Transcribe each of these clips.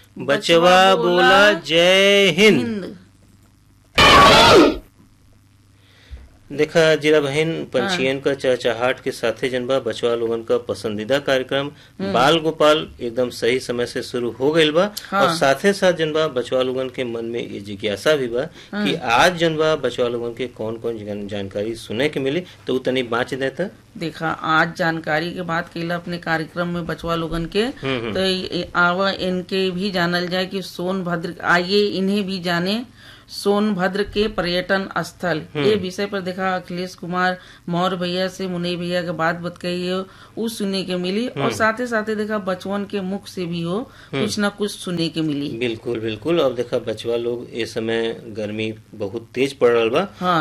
बचवा बोला जय हिंद हिंद देखा जीरा बहन पंछियन का चहचहाट के साथे जनबा बचवा लोगन का पसंदीदा कार्यक्रम बाल गोपाल एकदम सही समय से शुरू हो गईल बा हाँ। और साथे साथ जनबा बचवा लोगन के मन में ये जिज्ञासा भी बा कि आज जनबा बचवा लोगन के कौन कौन जान- जानकारी सुने के मिली तो उ तनी बाँच देता देखा आज जानकारी के बात कैला अपने कार्यक्रम में बचवा लोगन के हम्म, तो ये- आवा इनके भी जानल जाए कि सोनभद्र आइए इन्हें भी जाने सोनभद्र के पर्यटन स्थल ये विषय पर देखा अखिलेश कुमार मौर्य भैया से मुनई भैया के बात बताई है वो सुनने के मिली और साथे साथे देखा बचवन के मुख से भी हो कुछ न कुछ सुनने के मिली बिल्कुल बिल्कुल अब देखा बचवा लोग इस समय गर्मी बहुत तेज पड़ रहा बा हाँ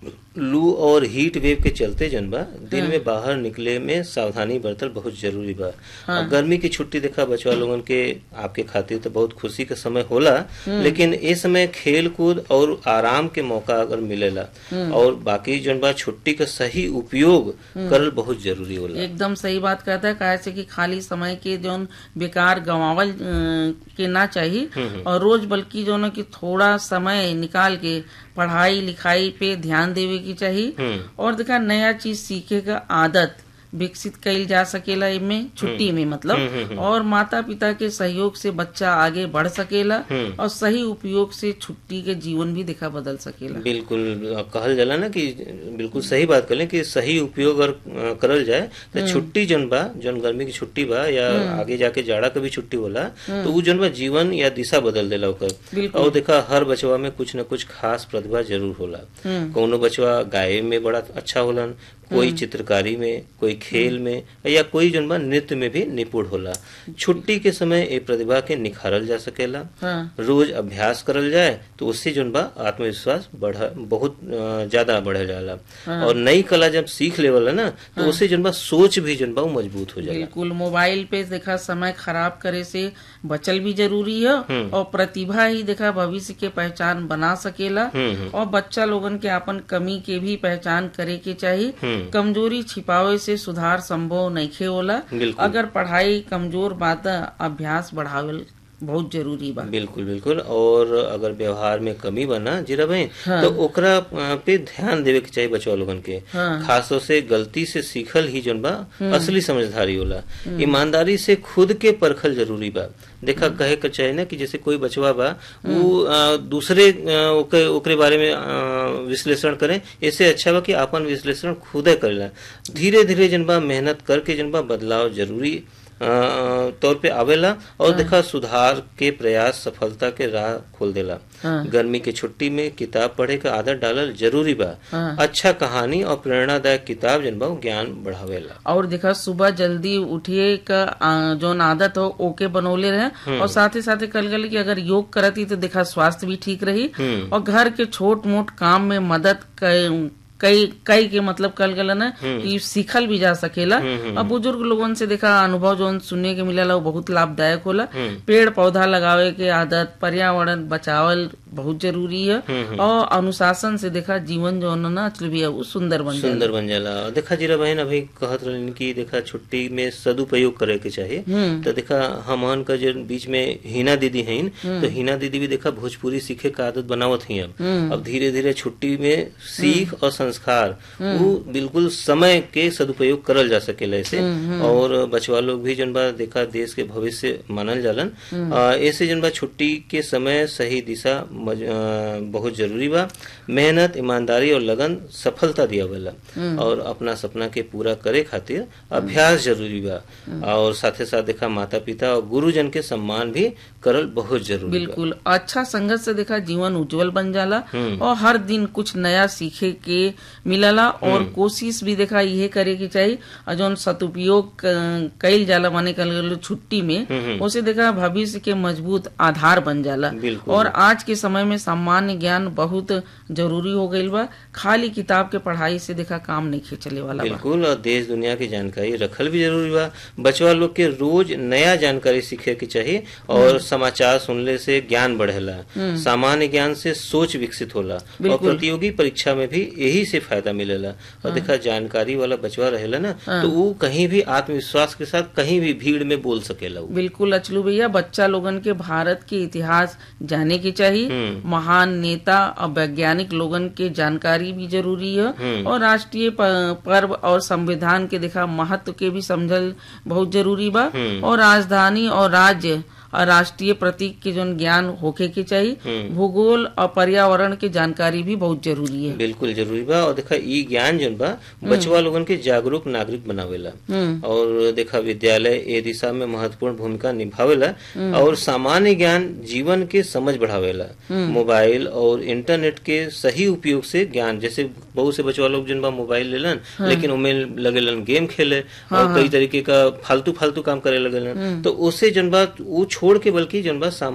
लू और हीट वेव के चलते जनबा दिन में बाहर निकले में सावधानी बरतल बहुत जरूरी बा अब गर्मी की छुट्टी देखा बचवा लोगन के आपके खातिर तो बहुत खुशी का समय होला लेकिन इस समय खेल कूद और आराम के मौका अगर मिलेला और बाकी जनबा छुट्टी का सही उपयोग करल बहुत जरूरी होला एकदम सही बात कहता है काहे से कि खाली समय के जौन बेकार गंवावल अ, के ना चाहिए और रोज बल्कि जो ना कि थोड़ा समय निकाल के पढ़ाई लिखाई पे ध्यान देवे की चाहिए हम्म और देखा नया चीज सीखे का आदत विकसित कईल जा सकेला इनमें छुट्टी में मतलब और माता पिता के सहयोग से बच्चा आगे बढ़ सकेला और सही उपयोग से छुट्टी के जीवन भी देखा बदल सकेला बिल्कुल अब कहल जाला ना कि बिल्कुल सही बात करें कि सही उपयोग अगर अ, करल जाए तो छुट्टी जन बा जन गर्मी की छुट्टी बा या आगे जाके जाड़ा का भी छुट्टी होला तो उ जन बा जीवन या दिशा बदल देला ओकर बिल्कुल। और देखा हर बचवा में कुछ न कुछ खास प्रतिभा जरूर होला कौनो बचवा गाय में बड़ा अच्छा होलन कोई चित्रकारी में कोई खेल में या कोई जन बा नृत्य में भी निपुण होला छुट्टी के समय ए प्रतिभा के निखारल जा सकेला हाँ रोज अभ्यास करल जाए तो उससे जो बा आत्मविश्वास बढ़ बहुत अ, ज्यादा बढ़ जाला और नई कला जब सीख लेवल ना तो उससे जो बा सोच भी जो बा वो मजबूत हो जाला बिल्कुल मोबाइल पे देखा समय खराब करे से बचल भी जरूरी है और प्रतिभा ही देखा भविष्य के पहचान बना सकेला हम्म और बच्चा लोगन के अपन कमी के भी पहचान करे के चाहिए हम्म कमजोरी छिपावे से सुधार संभव नहीं होला बिल्कुल अगर पढ़ाई कमजोर बात अभ्यास बढ़ावल बहुत जरूरी बा बिल्कुल बिल्कुल और अगर व्यवहार में कमी बना जीरा भाई तो ओकरा अ, पे ध्यान देवे के चाहिए बचवा लोगन के हाँ। खास तौर से गलती से सीखल ही जोन बा असली समझदारी होला ईमानदारी से खुद के परखल जरूरी बा देखा कहे के चाहे ना कि जैसे कोई बचवा बा वो अ, दूसरे अ, ओके ओकरे बारे में अ, विश्लेषण करें इससे अच्छा बा कि अपन विश्लेषण खुदे करेला धीरे धीरे जन बा मेहनत करके जन बा बदलाव जरूरी अ, तौर पे आवेला और देखा सुधार के प्रयास सफलता के राह खोल देला हाँ। गर्मी के छुट्टी में किताब पढ़े का आदत डालल जरूरी बा हाँ। अच्छा कहानी और प्रेरणादायक किताब जन बा वो ज्ञान बढ़ावेला और देखा सुबह जल्दी उठिए का आ, जोन आदत हो ओके बनौले रहे और साथ ही साथ कल गल कि अगर योग करती तो देखा स्वास्थ्य भी ठीक रही हम्म। और घर के छोट मोट काम में मदद क- कई कई के मतलब कल गल ना कि सीखल भी जा सकेला और बुजुर्ग लोगन से देखा अनुभव जोन सुनने के मिलेला वो बहुत लाभदायक होला पेड़ पौधा लगावे के आदत पर्यावरण बचावल बहुत जरूरी है और अनुशासन से देखा जीवन जो है ना चल भी है वो सुंदर बन जाए सुंदर बन जाला और देखा जीरा बहन अभी कहत रहन कि देखा छुट्टी में सदुपयोग करे के चाहिए तो देखा हमन का जो बीच में हिना दीदी हैं तो हिना दीदी भी देखा भोजपुरी सीखे का आदत बनावत ही अब अब धीरे धीरे छुट्टी में सीख और संस्कार वो बिल्कुल समय के सदुपयोग करल जा सकेला ऐसे और बचवा लोग भी जन बा देखा देश के भविष्य मानल जालन आ, ऐसे जन बा छुट्टी के समय सही दिशा मज, आ, बहुत जरूरी बा मेहनत ईमानदारी और लगन सफलता दिया वाला और अपना सपना के पूरा करे खातिर अभ्यास जरूरी बा और साथे साथ देखा माता पिता और गुरुजन के सम्मान भी करल बहुत जरूरी बा बिल्कुल अच्छा संगत से देखा जीवन उज्जवल बन जाला और हर दिन कुछ नया सीखे के मिलला और कोशिश भी देखा यह करे के चाहिए और जौन सदुपयोग क- कईल जाला माने कल छुट्टी में उसे देखा भविष्य के मजबूत आधार बन जाला बिल्कुल। और आज के समय में सामान्य ज्ञान बहुत जरूरी हो गईल बा खाली किताब के पढ़ाई से देखा काम नहीं खींचले वाला बा बिल्कुल और देश दुनिया की जानकारी रखल भी जरूरी बा बचवा लोग के रोज नया जानकारी सीखे के चाहिए और समाचार सुनने से ज्ञान बढ़ेला सामान्य ज्ञान से सोच विकसित होला और प्रतियोगी परीक्षा में भी यही से फायदा मिलेला और देखा जानकारी वाला बचवा रहेला ना तो वो कहीं भी आत्मविश्वास के साथ कहीं भी भीड़ में बोल सकेला उ। बिल्कुल अचलू भैया बच्चा लोगन के भारत के इतिहास जाने के चाहिए महान नेता और वैज्ञानिक लोगन के जानकारी भी जरूरी है और राष्ट्रीय प- पर्व और संविधान के देखा महत्व के भी समझल बहुत जरूरी बा और राजधानी और राज्य और राष्ट्रीय प्रतीक के जोन ज्ञान होखे के चाहिए भूगोल और पर्यावरण के जानकारी भी बहुत जरूरी है बिल्कुल जरूरी बा और देखा ई ज्ञान जन बा बचवा लोगन के जागरूक नागरिक बनावेला और देखा विद्यालय ए दिशा में महत्वपूर्ण भूमिका निभावेला और सामान्य ज्ञान जीवन के समझ बढ़ावेला मोबाइल और इंटरनेट के सही उपयोग से ज्ञान जैसे बहुत से बचवा लोग जन बा मोबाइल लेलन लेकिन उनमें लगेलन गेम खेले और कई तरीके का फालतू फालतू काम करे लगेलन तो उससे जन बा वो छोड़ के बल्कि जन बा